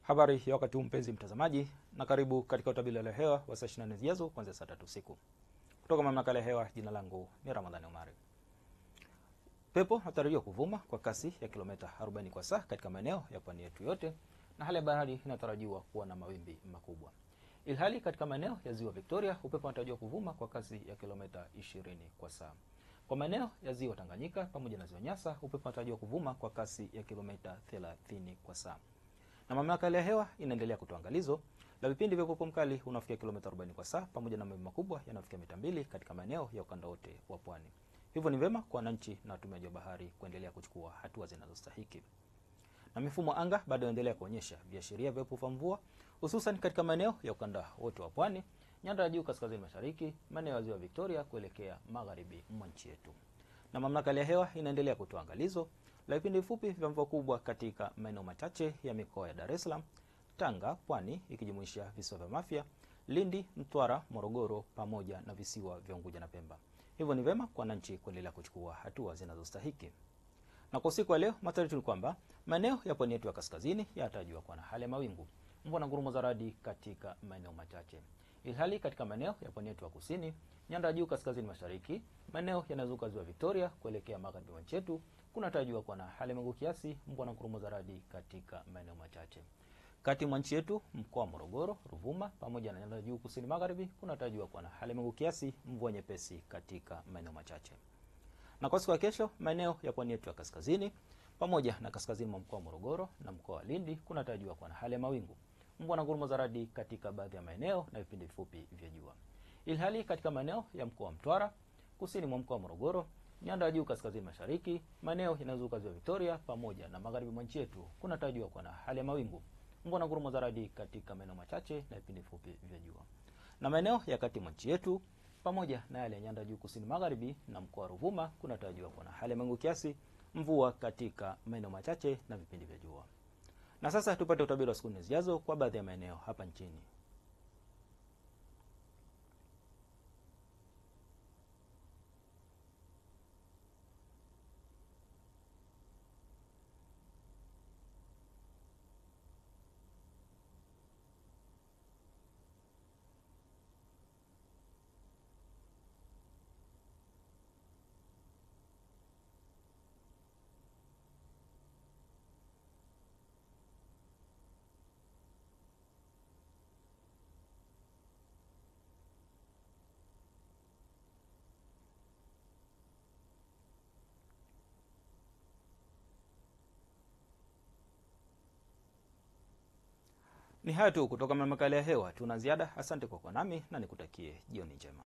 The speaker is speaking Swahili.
Habari ya wakati huu mpenzi mtazamaji, na karibu katika utabiri wa hali ya hewa wa saa 24 zijazo kuanzia saa tatu usiku kutoka mamlaka ya hewa. Jina langu ni Ramadhani Omari. Pepo inatarajiwa kuvuma kwa kasi ya kilomita 40 kwa saa katika maeneo ya pwani yetu yote, na hali ya bahari inatarajiwa kuwa na mawimbi makubwa, ilhali katika maeneo ya ziwa Victoria upepo unatarajiwa kuvuma kwa kasi ya kilomita 20 kwa saa. Kwa maeneo ya ziwa Tanganyika pamoja na ziwa Nyasa upepo unatarajiwa kuvuma kwa kasi ya kilomita 30 kwa saa na mamlaka ya hewa inaendelea kutoa angalizo la vipindi vya upepo mkali unaofikia kilomita 40 kwa saa pamoja na mawimbi makubwa yanayofikia mita mbili katika maeneo ya ukanda wote wa pwani. Hivyo ni vyema kwa wananchi na watumiaji wa bahari kuendelea kuchukua hatua zinazostahiki. Na mifumo anga bado inaendelea kuonyesha viashiria vya upepo wa mvua hususan katika maeneo ya ukanda wote wa pwani, nyanda ya juu kaskazini mashariki, maeneo ya ziwa Victoria kuelekea magharibi mwa nchi yetu. Na mamlaka ya hewa inaendelea kutoa angalizo la vipindi vifupi vya mvua kubwa katika maeneo machache ya mikoa ya Dar es Salaam, Tanga, Pwani ikijumuisha visiwa vya Mafia, Lindi, Mtwara, Morogoro pamoja na visiwa vya Unguja na Pemba. Hivyo ni vyema kwa wananchi kuendelea kuchukua hatua zinazostahiki. Na kwa usiku wa leo, matarajio ni kwamba maeneo ya pwani yetu ya kaskazini yanatarajiwa kuwa na hali ya mawingu, mvua na ngurumo za radi katika maeneo machache, ilhali katika maeneo ya pwani yetu ya kusini, nyanda ya juu kaskazini mashariki, maeneo yanayozunguka ziwa Victoria kuelekea magharibi mwa nchi yetu kunatarajiwa kuwa na hali ya mawingu kiasi, mvua na ngurumo za radi katika maeneo machache. Kati mwa nchi yetu, mkoa wa Morogoro, Ruvuma pamoja na nyanda juu kusini magharibi kunatarajiwa kuwa na hali ya mawingu kiasi, mvua nyepesi katika maeneo machache. Na kwa siku ya kesho, maeneo ya pwani yetu ya kaskazini pamoja na kaskazini mwa mkoa wa Morogoro na mkoa wa Lindi kunatarajiwa kuwa na hali ya mawingu, mvua na ngurumo za radi katika baadhi ya maeneo na vipindi vifupi vya jua, ilhali katika maeneo ya mkoa wa Mtwara, kusini mwa mkoa wa Morogoro nyanda ya juu kaskazini mashariki, maeneo yanayozunguka ziwa Victoria pamoja na magharibi mwa nchi yetu kunatarajiwa kuwa na hali ya mawingu, mvua na ngurumo za radi katika maeneo machache na vipindi fupi vya jua. Na maeneo ya kati mwa nchi yetu pamoja na yale ya nyanda juu kusini magharibi na mkoa wa Ruvuma kunatarajiwa kuwa na hali ya mawingu kiasi, mvua katika maeneo machache na vipindi vya jua. Na sasa tupate utabiri wa siku nne zijazo kwa baadhi ya maeneo hapa nchini. Ni hayo tu kutoka mamlaka ya hewa. Tuna ziada. Asante kwa kuwa nami na nikutakie jioni njema.